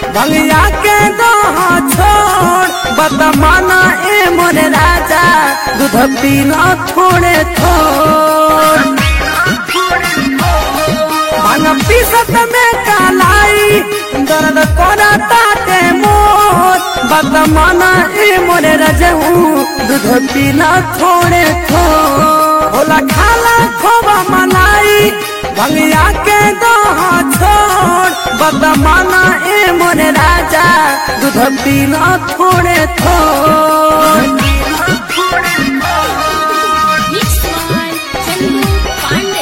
भंगिया के दह छोड़ बदमाना ए मोरे राजा दूध पीना थोड़े थोड़ भांग पीसत में कालाई दर्द करता ते मोर बदमाना ए मोरे रजहू दूध पीना थोड़े थोड़ होला खाला खोबा मलाई भंगिया के दह छोड़ बदमाना ए मोरे राजा दूध पीना थोड़े थोड़ Mixed by Chandu Pandey.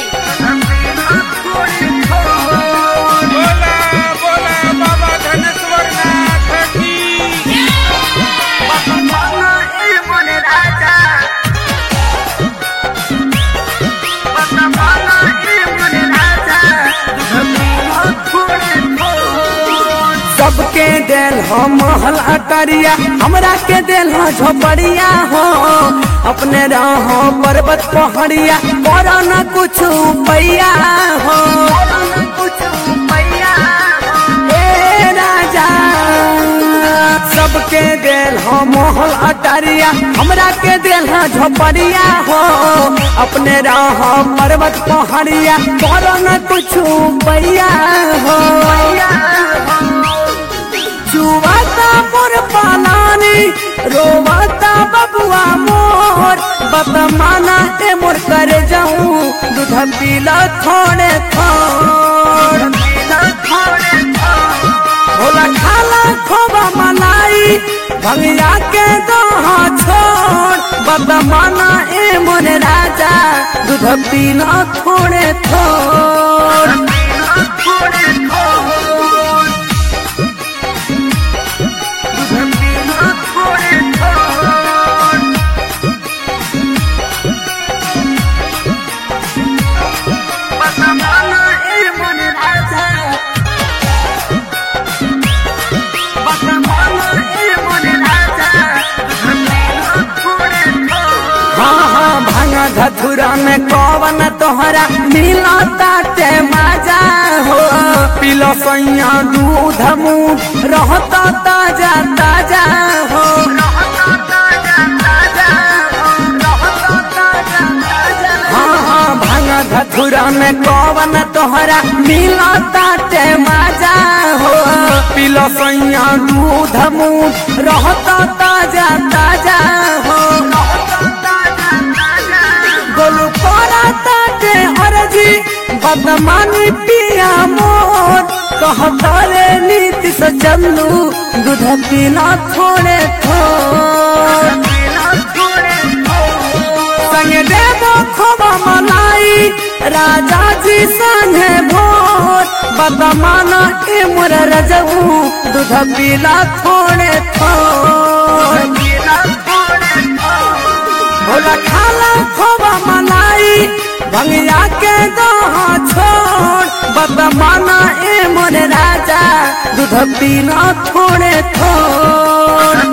बोला बोला बाबा धनेश्वर नाथ की बदमाना ए मोरे राजा बदमाना ए मोरे राजा सबके दिल हो महल अटरिया हमरा के दिल हो झोपड़िया हो अपने रहो पर्वत पहाड़िया करो न कुछ पैया हो ए राजा सबके दिल हो मोहल अटरिया हमरा के दिल हो झोपड़िया हो अपने रहो पर्वत पहाड़िया करो न कुछ पैया हो चुवाता मोर पालानी रोवाता बबुआ मोर बतमाना ए मोर कर जाऊं दूध पीला थोड़े थोड़ भोला खाला खोबा मलाई भंगिया के दोहा छोड़ बदमाना ए मोर राजा दूध पीला थोड़े थोड़ हाँ हाँ भांगा धतुरा में कवन तोहरा मिला ताटे मजा हो पिलो सैया दूध मुँह रहता ताजा ताजा हो हाँ हाँ भांगा धतुरा में कवन तोहरा मिला ताटे मजा हो पिलो सैया दूध मुँह रहता ताजा ताजा हो गोलू पारा ताटे अरजी बदमानी पिया मोर कहता रे नीति से चलू दूध पीना थोड़े थोड़ संगे देवो खोबा मलाई राजा जी संगे भोर बदमाना के मोर रजऊ दूध पीला थोड़े थोड़ भोला खाला खोबा मलाई भंगिया के दोहा छोड़ बदमाना ए मोरे राजा दूध पीना थोड़े थोड़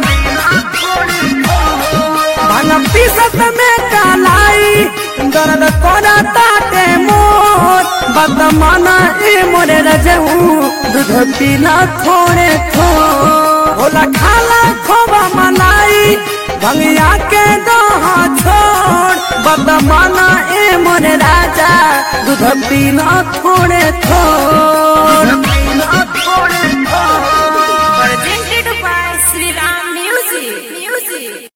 भांग पीसत में कालाई दर्द करता ते मोर बदमाना ए मोरे रजऊ दूध पीना थोड़े थोड़ भोला खाला खोबा मलाई भंगिया के दोहा छोड़ बदमाना ए मोरे राजा दूध पीना थोड़े थोड़